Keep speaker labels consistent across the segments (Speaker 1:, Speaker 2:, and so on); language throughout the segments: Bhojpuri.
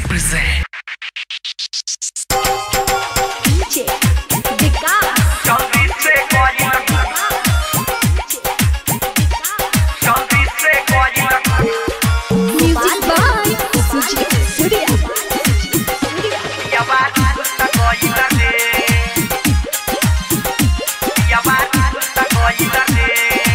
Speaker 1: present.
Speaker 2: DJ विकास
Speaker 1: जल्दी से कोई जल्दी से कोई
Speaker 2: म्यूजिक बाय सुजीत सूर्या
Speaker 1: या बात तक कोई लगे या बात तक कोई लगे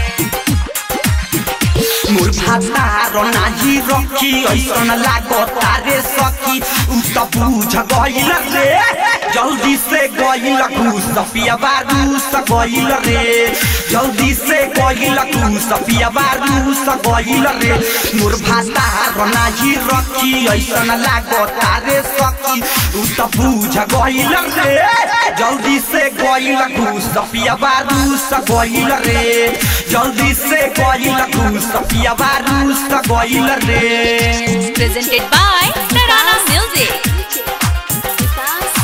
Speaker 3: मोर भातार नाही रखी ऐसन लागता रे सखी उ त बुझ गइल रे जल्दी से गइल घुस पिया बारूस गइल रे जल्दी से गइल घुस पिया बारूस गइल रे मोर भातार नाही रखी ऐसन लागता रे सखी उ त बुझ गइल रे जल्दी से गइल घुस पिया बारूस गइल रे जल्दी से गइल घुस पिया बारूस गइल रे
Speaker 4: presented by Narana Music.
Speaker 2: विकास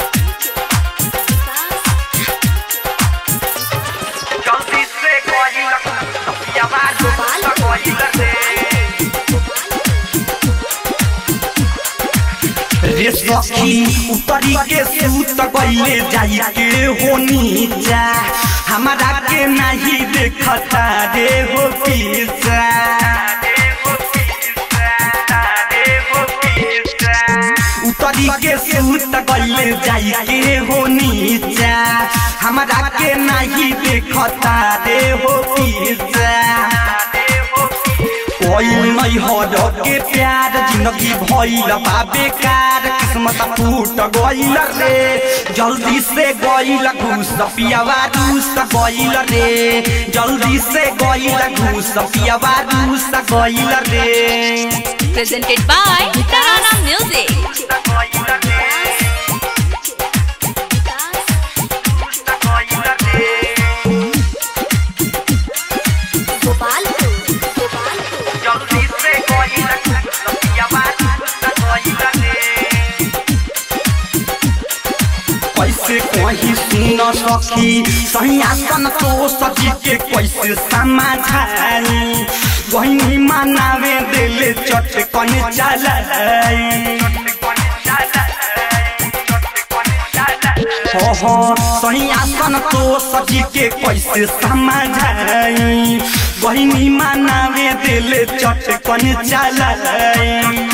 Speaker 1: जल्दी से कोई या बात तक कोई लगे
Speaker 3: रे सखी उतरी के सूत गइले जाई के हो नीचा हमारा के नहीं देखता रे हो पीछा उतरी के सूत गइले जाई के हो नीचा हमारा के नहीं देखता रे हो पीछा कोई नहीं हर के प्यार जिंदगी भइल बा बेकार किस्मत फूट गइल रे जल्दी से गइल घूस पियावा रूस गइल रे जल्दी से गइल घूस पियावा रूस गइल रे
Speaker 4: Presented by Narana Music.
Speaker 2: Gopalpur Gopalpur
Speaker 1: जल्दी से कोई या बात तक कोई लगे
Speaker 3: कैसे कहीं सुन सकी सही आसन तो सजी के कैसे समाधानी गहिनी मनावे दिले चटकन चलाई हो हो सही आसन तो सजी के कैसे समझाई गहिनी मनावे दिले चटकन चलाई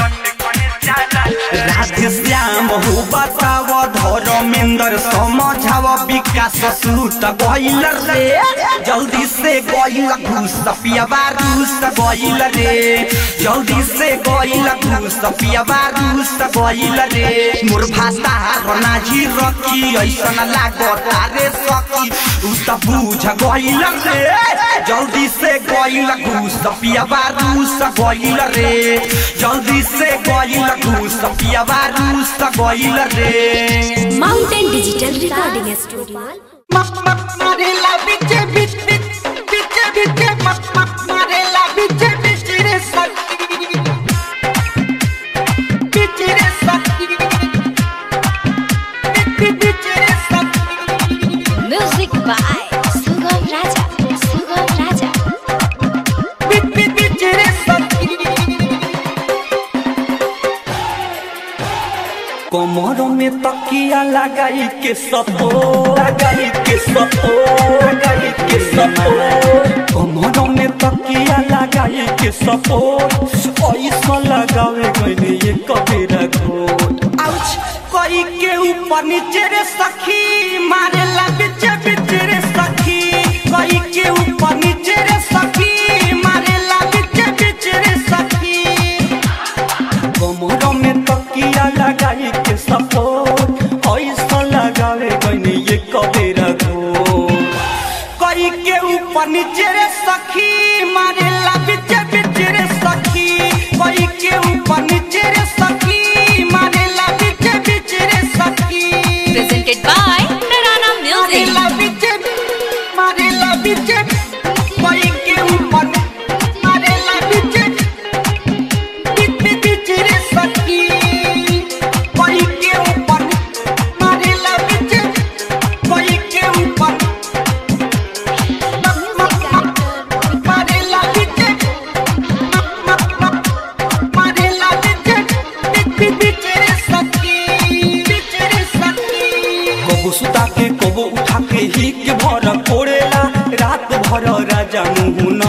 Speaker 3: राधे श्याम हो बताव धर्मेंद्र समझाव विकास सूत गइल रे जल्दी से गइल घुस पियाबा रूस गइल रे जल्दी से गइल घुस पियाबा रूस गइल रे मोर भाषा नाही रखी ऐसन लागता रे सखी उ त बुझ गइल रे जल्दी से गइल घुस पियाबा रूस गइल रे जल्दी से गइल घुस पियाबा रूस गइल रे
Speaker 2: mountain digital recording studio music by Sugam Raja Sugam Raja
Speaker 3: कमर में तकिया लगाई के सपो लगाई के सपो लगाई के सपो कमर में तकिया लगाई के सपो ऐसा लगावे गइले ये कबीरा घोट आउच कोई के ऊपर नीचे रे सखी मारे ला बिचे बिचे रे सखी कोई के ऊपर नीचे रे सखी मारे ला बिचे बिचे रे सखी कमर में तकिया लगाई के सपोर्ट ऐसा लगावे गइने ये कबेरा को कई के ऊपर नीचे रे सखी मारे ला बिचे बिचे रे सखी कई के ऊपर नीचे रे सखी मारे ला बिचे बिचे रे सखी
Speaker 4: Presented by Narana
Speaker 3: मारे
Speaker 4: Music.
Speaker 3: ला बिचे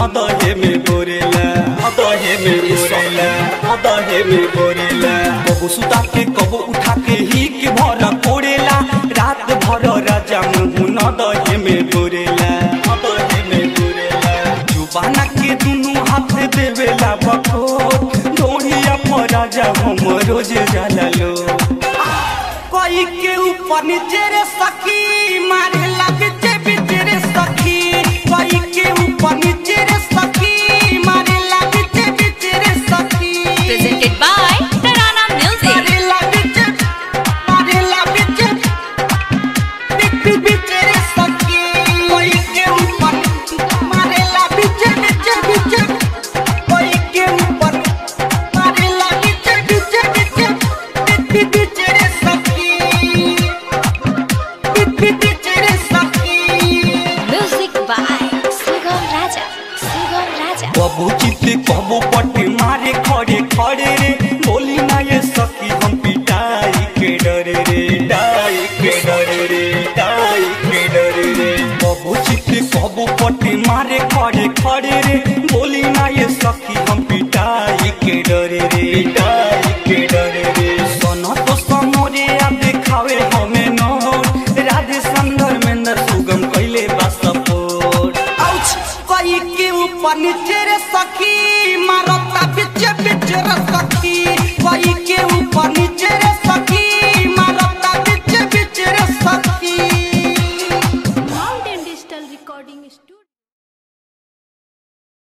Speaker 3: दहे में बोरेला दहे में बोरेला दहे में बोरेला कबो सुता के कबो उठा के ही के भर कोड़ेला रात भर राजा मुँह दहे में बोरेला दहे में बोरेला जुबाना के दुनु हाथ देवेला बकोर डोरिया पर राजा हम रोज जाला लो कोई के ऊपर नीचे रे सखी मारे बिचे बिचे रे सखी कोई के ऊपर नीचे रे सखी मारे बिचे बिचे रे सखी
Speaker 4: Presented by Tarana Music.
Speaker 3: मारे बिचे मारे बिचे बिचे बिचे रे सखी कोई के ऊपर मारे बिचे बिचे बिचे कोई के ऊपर मारे बिचे बिचे बिचे बिचे बिचे रे सखी बिचे रे सखी
Speaker 2: Music by Sugam Raja. Sugam Raja.
Speaker 3: कबो चित्ते कबो पट्टे मारे खड़े खड़े रे बोली ना ये सखी हम पिटाई के डरे रे डाई के डरे रे डाई के डरे रे कबो चित्ते कबो पट्टे मारे खड़े खड़े रे बोली ना ये सखी हम पिटाई के डरे रे डाई के डरे रे सोना तो समोरे आ देखावे हमें नोट राधे संदर में सुगम कैले बा सपोर्ट आउच कोई के ऊपर नीचे रे सखी मारता बिच बिच रे सखी कोई के ऊपर